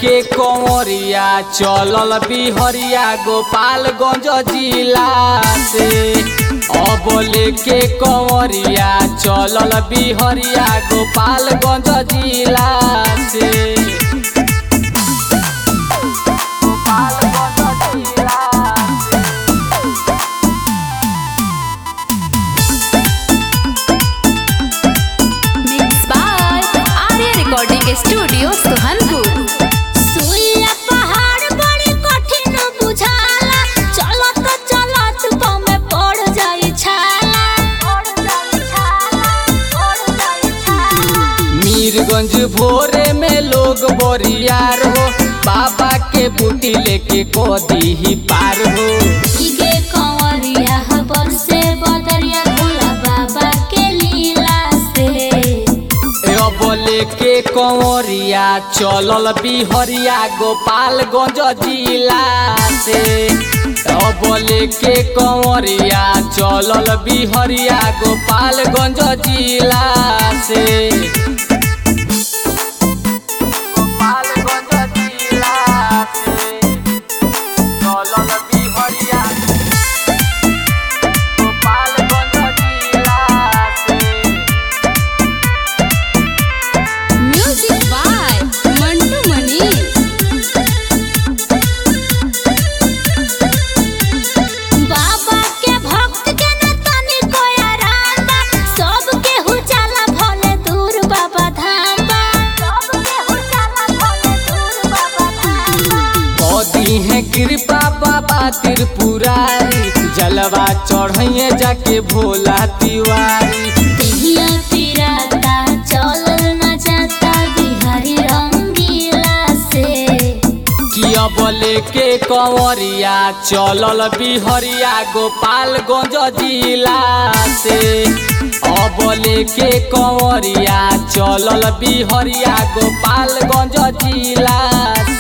लेके कंवरिया चलल बिहरिया गोपालगंज जिला से अब लेके कंवरिया चलल बिहरिया गोपालगंज जिला से गोपालगंज जिला से Mixed by Arya Recording Studio, Suhanpur. सुइया पहाड़ बड़ी कठिन बुझाला चलत चलत पमे पड़ जाई छाला पड़ जाई छाला पड़ जाई छाला मीरगंज भोरे में लोग बोरियार हो बाबा के बूटी लेके कोदी ही पार हो इगे कंवरिया हबर से बदरिया भोला बाबा के लीला से ए अब लेके कंवरिया चलल बिहरिया गोपालगंज जिला से अब लेके कंवरिया चलल बिहरिया गोपालगंज जिला से गोपालगंज जिला से चलल बिहरिया गोपालगंज जिला से Music by Mantu Mani. बाबा के भक्त के न तनी कोया रांदा सब के हु जाला भले दूर बाबा धाम बा सब के हु जाला भले दूर बाबा धाम बा मोदी है कृपा बाबा त्रिपुरारी जलवा चढ़ैये जाके भोला तिवारी दिहिया पिराता चलल न जाता बिहारी रंगीला से कि अब लेके कंवरिया चलल बिहरिया गोपालगंज जिला से अब लेके कंवरिया चलल बिहरिया गोपालगंज जिला